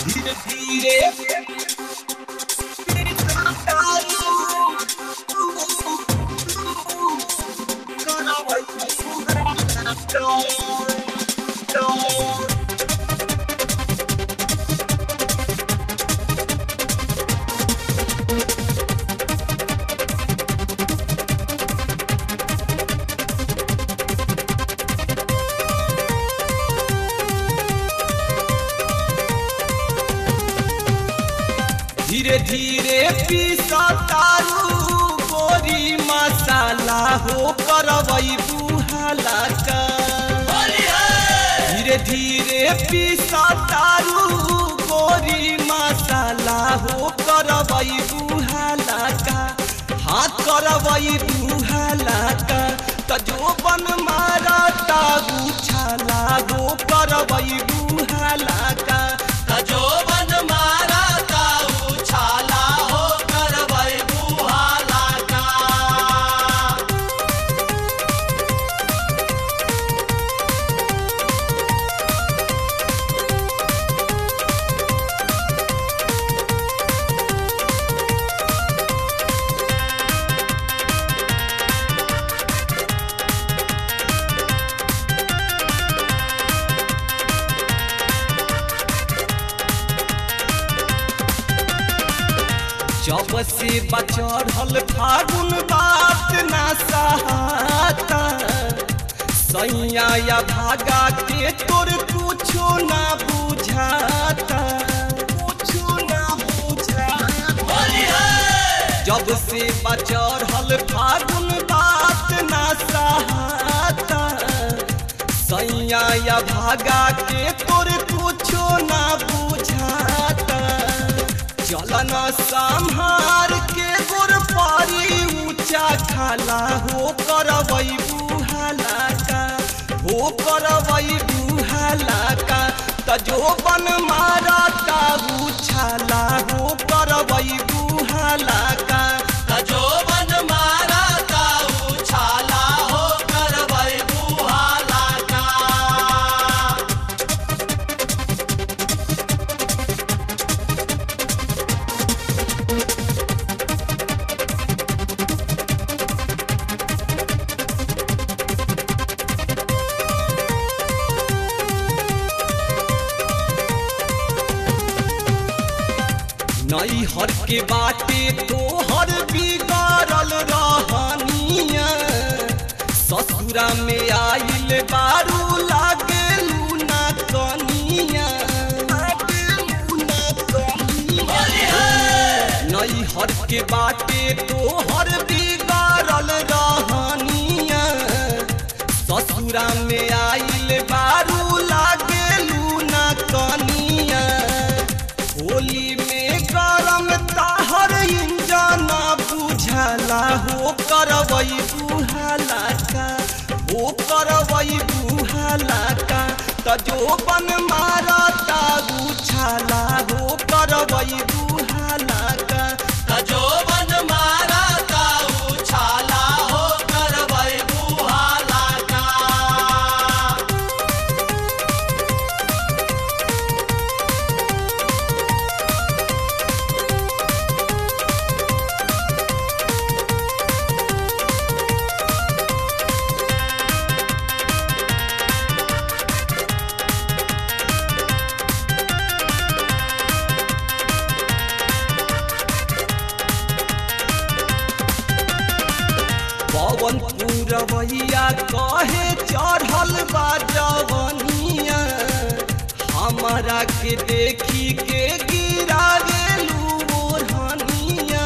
धीरे धीरे धीरे धीरे पीसा तारू गोरी मसाला हो करवई बुहाला का धीरे धीरे पीसा तारू गोरी मसाला हो करवई बुहाला का हाथ करवई बुहाला का तजो बन मारा तागू छाला गो करवई बुहाला का तजोबन मारा ताऊ छाला हो करवई बुहाला का जब से बचढ़ल फागुन बात ना सहाता सैया या भागा के तोर कुछो ना बुझाता कुछो ना बुझाता जब से बचढ़ल फागुन बात ना सहाता सैया या भागा के तोर कुछो ना बुझाता चलन संहार के गोर पारी ऊंचा खाला हो करवई बुहाला का हो करवई बुहाला का तजो बन मारा ताऊ छाला हो करवई बुहाला का तजोबन मारा ताऊ छाला हो करवई बुहाला का नई हर के बाटे तोहर बिगाड़ल रहनिया ससुरा में आइल बारू लागेलू ना कनिया नई हर के बाटे तोहर बिगाड़ल रहनिया ससुरा में आइल बारू लागेलू ना कनिया होली में गरम ताहर इंजन बुझला हो करवई बुहाला का हो करवई बुहाला का तजो बन मारा तागू छाला हो करवई बुहाला का तजोबन मारा ताऊ छाला हो करवई बुहाला का पवन पूरवैया कहे चढ़ल बा जवनिया हमारा के देखी के गिरा गेलू ओढ़निया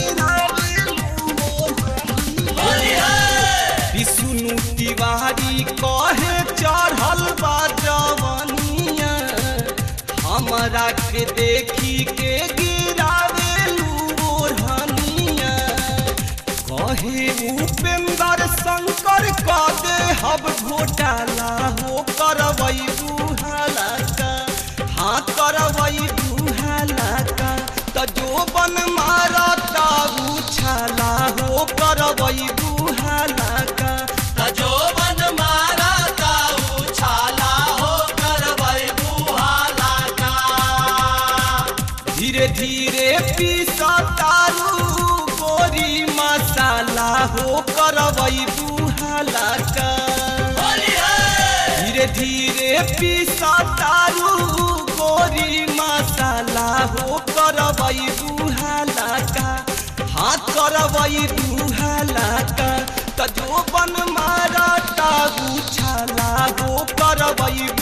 विष्णु तिवारी कहे चढ़ल बा जवनिया हमारा के देखी के गिरा गेलू ओढ़निया कहे उपेंद्र शंकर क दे हब घोटाला हो करवई बुहाला का हाँ करवई बुहाला का तजो बन मारा ताऊ छाला हो करवई बुहाला का तजोबन मारा ताऊ छाला हो करवई बुहाला का धीरे धीरे पीसा तारू गोरी मसाला हो करवई बुहाला का होली है धीरे धीरे पीसा तारू गोरी मसाला हो करवई बुहाला का हाथ करवई बुहाला का त जो बन मारा तारू छाला हो करवई